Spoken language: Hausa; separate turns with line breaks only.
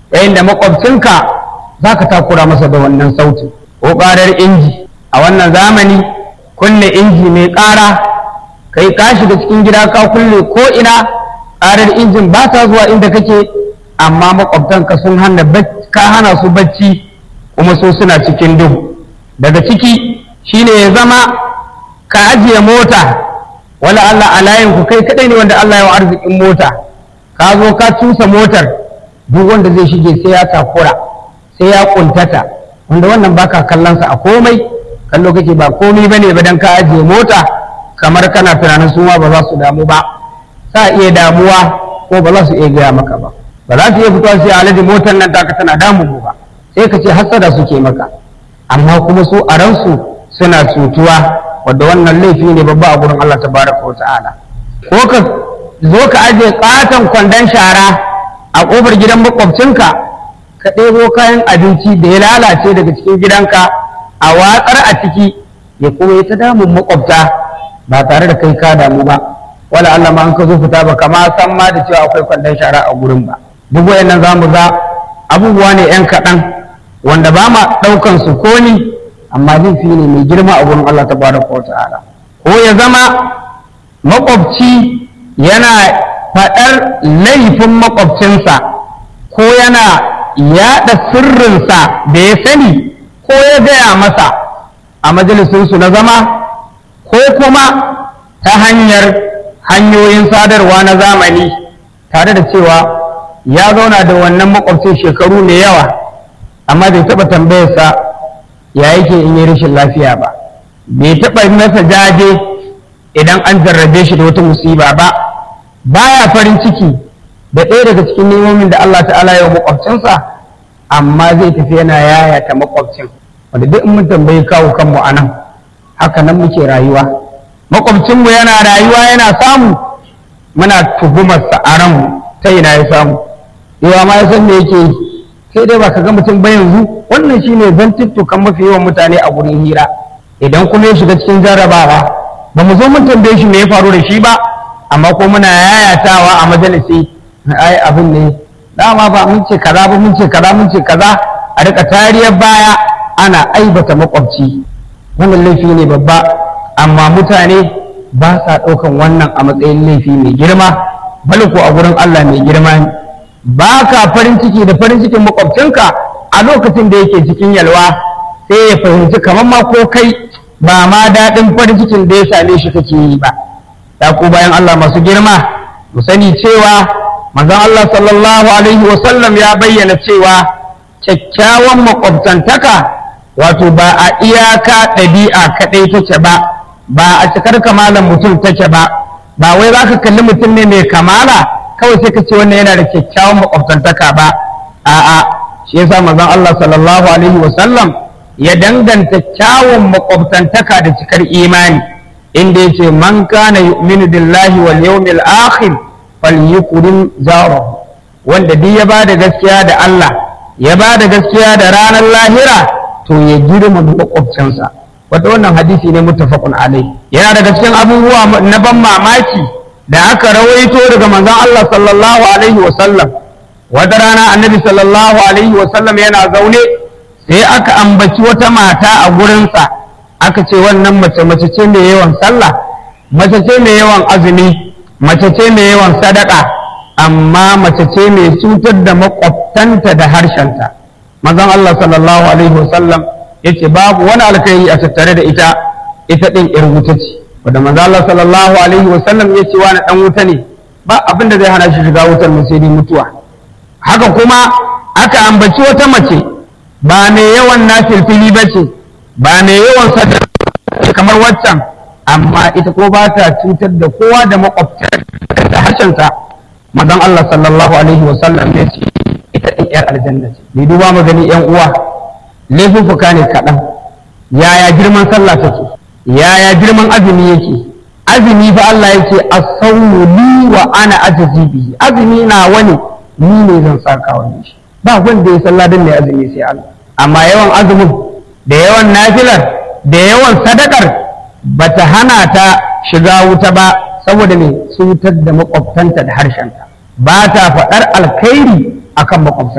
yayin da makwabcinka za ka takura masa da wannan sautin ko ƙarar inji a wannan zamani kulle inji mai ƙara kai ka shiga cikin gida ka kulle ko ina ƙarar injin ba ta zuwa inda kake amma makwabtanka sun hana ka hana su bacci kuma so suna cikin duhu daga ciki shine ya zama ka ajiye mota wala Allah a layin ku kai kadai ne wanda Allah ya wa arzikin mota ka zo ka cusa motar duk wanda zai shige sai ya takura sai ya kuntata wanda wannan baka kallon sa a komai kallo kake ba komai bane ba dan ka ajiye mota kamar kana tunanin su ma ba za su damu ba sa iya damuwa ko ba za su iya gaya maka ba ba za su iya fitowa sai alaji motar nan taka tana damu mu ba sai ka ce hassada suke maka amma kuma su a ransu suna cutuwa wadda wannan laifi ne babba a gurin Allah tabaraka wa ta'ala ko ka zo ka ajiye katon kwandon shara a kofar gidan makwabcinka ka ɗebo kayan abinci da ya lalace daga cikin gidanka a watsar a ciki ya kuma yi ta damun makwabta ba tare da kai ka damu ba wala Allah ma an ka zo fita ba kama san ma da cewa akwai kwandon shara a gurin ba duk wayannan zamu ga abubuwa ne yan kaɗan wanda ba ma ɗaukan su ko ni amma laifi ne mai girma a gurin Allah tabaraka wa ta'ala ko ya zama makwabci yana faɗar laifin makwabcinsa ko yana yaɗa sirrinsa da ya sani ko ya gaya masa a majalisinsu na zama ko kuma ta hanyar hanyoyin sadarwa na zamani tare da cewa ya zauna da wannan makwabcin shekaru mai yawa amma bai taɓa tambayarsa ya yake in yi rashin lafiya ba bai taɓa masa jaje idan an jarrabe shi da wata musiba ba baya farin ciki da ɗaya daga cikin nemomin da Allah ta'ala ya makwabcinsa amma zai tafi yana yayata makwabcin wanda duk in mun tambayi kawo kanmu a nan haka nan muke rayuwa makwabcinmu yana rayuwa yana samu muna tuhumarsa a ranmu ta ina ya samu yawa ma ya san me yake yi sai dai ba ka ga mutum ba yanzu wannan shine zantuttukan mafi yawan mutane a gurin hira idan kuma ya shiga cikin jarrabawa ba mu zo mun tambaye shi me ya faru da shi ba amma ko muna yayatawa a majalisi ai abin ne dama ba mun ce kaza ba mun ce kaza mun ce kaza a rika tariyar baya ana aibata makwabci wannan laifi ne babba amma mutane ba sa ɗaukan wannan a matsayin laifi mai girma bal ko a gurin Allah mai girma ne ba ka farin ciki da farin cikin makwabcinka a lokacin da yake cikin yalwa sai ya fahimci kamar ma ko kai ba ma daɗin farin cikin da ya same shi kake yi ba ya ku bayan Allah masu girma mu sani cewa manzon Allah sallallahu alaihi wa sallam ya bayyana cewa kyakkyawan makwabtantaka wato ba a iyaka ɗabi'a kaɗai take ba ba a cikar kamalan mutum take ba ba wai za ka kalli mutum ne mai kamala kawai sai ka ce wannan yana da kyakkyawan makwabtantaka ba a'a shi yasa manzon Allah sallallahu alaihi wa sallam ya danganta kyawun makwabtantaka da cikar imani inda yace man kana yu'minu billahi wal yawmil akhir falyukrim jarahu wanda duk ya bada gaskiya da Allah ya bada gaskiya da ranar lahira to ya girma makwabcinsa wata wannan hadisi ne muttafaqun alai yana daga cikin abubuwa na ban mamaki da aka rawaito daga manzon Allah sallallahu alaihi wa sallam wata rana annabi sallallahu alaihi wa sallam yana zaune sai aka ambaci wata mata a gurinsa aka ce wannan mace mace ce mai yawan sallah mace ce mai yawan azumi mace ce mai yawan sadaka amma mace ce mai cutar da makwabtanta da harshenta manzon Allah sallallahu alaihi wasallam yace babu wani alkhairi a tattare da ita ita din yar wuta ce wanda manzon Allah sallallahu alaihi wasallam yace wani dan wuta ne ba abin da zai hana shi shiga wutar nan sai dai mutuwa haka kuma aka ambaci wata mace ba mai yawan nafilfili ba ce ba mai yawan sadaka kamar waccan amma ita ko ba ta cutar da kowa da makwabta da harshenta manzon Allah sallallahu alaihi wa sallam ya ce ita ɗin yar aljanna ce bai duba mu gani yan uwa laifuffuka ne kaɗan yaya girman sallah take yaya girman azumi yake azumi fa Allah yake as-sawmu li wa ana ajzi bihi azumi na wani ni ne zan saka wani shi ba wanda ya sallah dan ne azumi sai Allah amma yawan azumin da yawan nafilar da yawan sadakar bata hana ta shiga wuta ba saboda mai cutar da makwabtanta da harshenta ba ta faɗar alkhairi akan makwabta